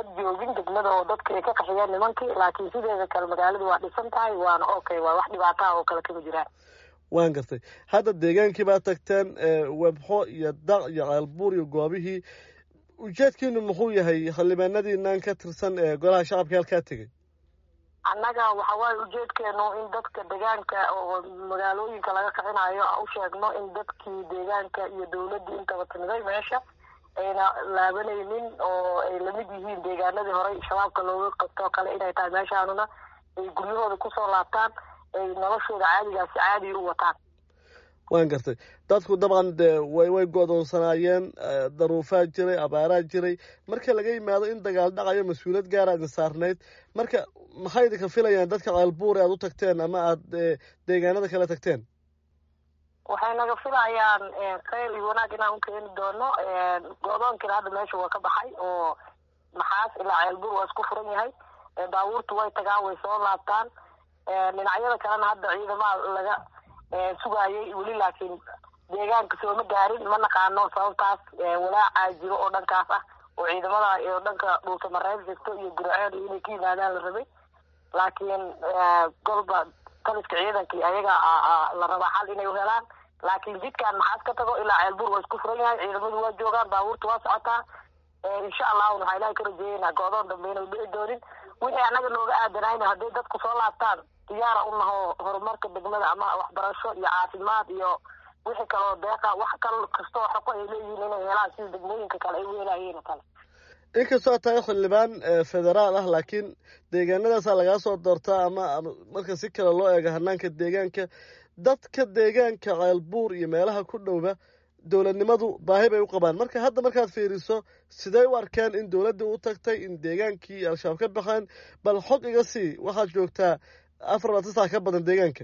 joogin degmada oo dadka ay ka qaxiyeen nimankii laakiin sideeda kale magaalada waa dhisan tahay waana okay waa wax dhibaataha oo kale kama jiraan waan gartay hadda deegaankii baa tagteen webxo iyo daq iyo ceelbuur iyo goobihii ujeedkiinu muxuu yahay xildhibaanadiinan ka tirsan ee golaha shacabka halkaa tegey annaga waxa waaye ujeedkeenu in dadka deegaanka oo magaalooyinka laga kicinayo u sheegno in dadkii deegaanka iyo dawladdii intaba timiday meesha ayna laabanaynin oo ay lamid yihiin deegaanadii horey shabaabka looga qabtoo kale inay tahay meeshaanuna ay guryahooda kusoo laabtaan ay noloshooda caadigaasi caadi u wataan waan gartay dadku dabcan de way way go-doonsanaayeen daruufaa jiray abaaraa jiray marka laga yimaado in dagaal dhacayo mas-uuliyad gaara idin saarnayd marka maxay idinka filayaan dadka ceelbuure aad u tagteen ama aada deegaanada kale tagteen waxay naga filayaan kheyr iyo wanaag inaan u keeni doono go-doonkiina hadda meesha waa ka baxay oo maxaas ilaa ceelbuur waa isku furan yahay baabuurtu way tagaan way soo laabtaan dhinacyada kalena hadda ciidamaha laga sugaayay weli laakiin deegaanka sooma gaarin ma naqaano sababtaas walaacaa jiro oo dhankaas ah oo ciidamada oo dhanka dhulka mareeb jirto iyo gurceel inay ka yimaadaan la rabay laakiin golba taliska ciidankii ayaga la rabaa xal inay helaan laakiin jidkaan maxaas ka tago ilaa ceelbuur waa isku furan yahay ciidamadu waa joogaan baabuurta waa socotaa insha allahu waxaa ilahay ka rajeeyeynaa go-doon dambe inay dhici doonin wixii annaga nooga aadanayna hadday dadku soo laabtaan diyaara u naho horumarka degmada ama waxbarasho iyo caafimaad iyo wixii kaloo deeqa wax kal kastoo xaqo ay leeyihiin inay helaan sida degmooyinka kale ay u helayeen oo kale inkastoo tahay xildhibaan federaal ah laakiin deegaanadaasaa lagaa soo doortaa ama marka si kale loo eego hanaanka deegaanka dadka deegaanka ceelbuur iyo meelaha ku dhowba dowladnimadu baahi bay u qabaan marka hadda markaad fiiriso sidee u arkeen in dowladdii u tagtay in deegaankii al-shabaab ka baxeen bal xog iga sii waxaad joogtaa afar labaatan sac ka badan deegaanka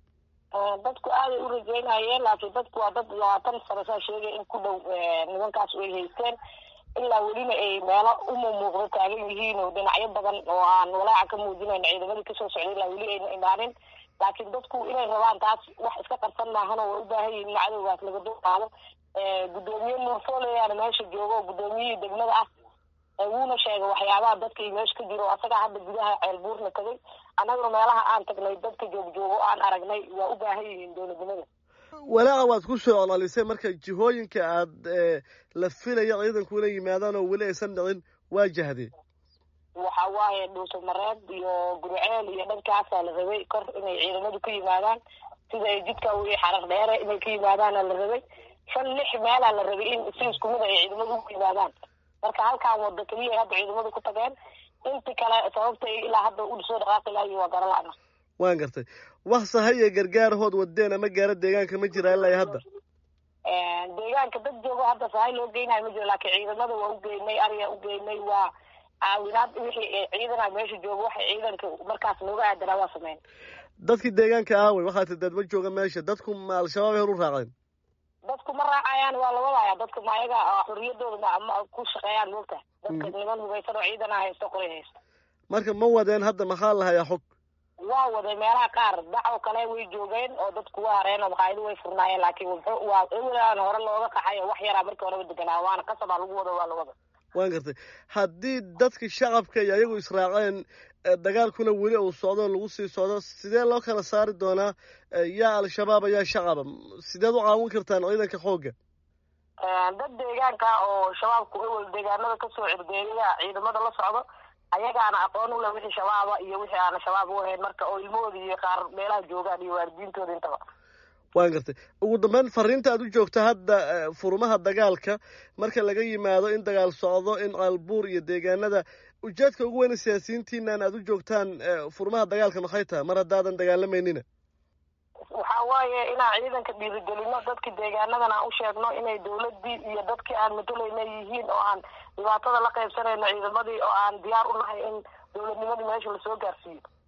dadku aaday u rajeynayeen laakiin dadku waa dad labaatan sano saa sheegay in ku dhow nimankaas ay haysteen ilaa welina ay meelo umumuuqdo taagan yihiin oo dhinacyo badan oo aan walaaca ka muujinayn ciidamadii kasoo socday ilaa weli ayna imaanin laakiin dadku inay rabaan taas wax iska qarsan maahan oo way u baahan yihin in cadowgaas laga dulqaado guddoomiye nuurfoleyaana meesha joogo oo guddoomiyihii degmada ah wuuna sheegay waxyaabaha dadkii meesha ka jiro asagaa hadda gudaha ceelbuurna tagay annaguna meelaha aan tagnay dadka joogjoogo aan aragnay waa u baahan yihiin dowladnimada walaaca waad ku soo colalisay marka jihooyinka aad la filaya ciidanku inay yimaadaan oo weli aysan dhicin waa jahdee waxa waaye dhuuso mareeb iyo gurceel iyo dhankaasaa la rabay kor inay ciidamadu ka yimaadaan sida ay jidka wii xarar dheere inay ka yimaadaana la rabay shan lix meelaa la rabay in si isku mid ay ciidamadu ugu yimaadaan marka halkaan wado keliya hadda ciidamadu ku tageen inti kale sababtay ilaa hadda u soo dhaqaaqi lahayo waa garala'na waan gartay wax sahaya gargaarahood wadeen ama gaara deegaanka ma jira ilaa hadda deegaanka dad joogo hadda sahay loo geynayo ma jiro laakiin ciidamada waa u geynay ariga u geynay waa caawinaad wixii ciidana meesha joogo waxay ciidanka markaas nooga aadanaa waa sameyn dadkii deegaanka aawey waxaa ti dad ma jooga meesha dadku ma al-shabaab ay hor u raaceen dadku ma raacayaan waa la wadaya dadka ma ayaga xorriyadooda ma ku shaqeeyaan moogta dadka niman hugaysan oo ciidana haysto qoray haysto marka ma wadeen hadda maxaa lahayaa xog waa waday meelaha qaar dacoo kale way joogeen oo dadku waa hareen oo maqaayado way furnaayeen laakiin wuxuu waa ewelaan hore looga qaxay oo wax yaraa markii horeba deganaa waana qasabaa lagu wado waa la wada waan gartay haddii dadka shacabka iyo ayagu israaceen dagaalkuna weli uu socdo lagu sii socdo sidee loo kala saari doonaa yaa al-shabaab ayaa shacaba sideed u caawin kartaan ciidanka xoogga dad deegaanka oo shabaabku ewel deegaanada kasoo cirdeeyaya ciidamada la socdo ayagaana aqoon u leh wixii shabaaba iyo wixii aana shabaab u ahayn marka oo ilmahooda iyo qaar meelaha joogaan iyo waalidiintooda intaba waan gartay ugu dambeyn fariinta aad u joogta hadda furmaha dagaalka marka laga yimaado in dagaal socdo in caalbuur iyo deegaanada ujeedka ugu weyna siyaasiyiintiinan aad u joogtaan furmaha dagaalka maxay tahay mar haddaadan dagaalameynina waxa waaye inaan ciidanka dhiirigelino dadki deegaanadan aan u sheegno inay dawladii iyo dadkii aan matalayna yihiin oo aan dhibaatada la qaybsanayno ciidamadii oo aan diyaar u nahay in dowladnimadii meesha lasoo gaarsiiyo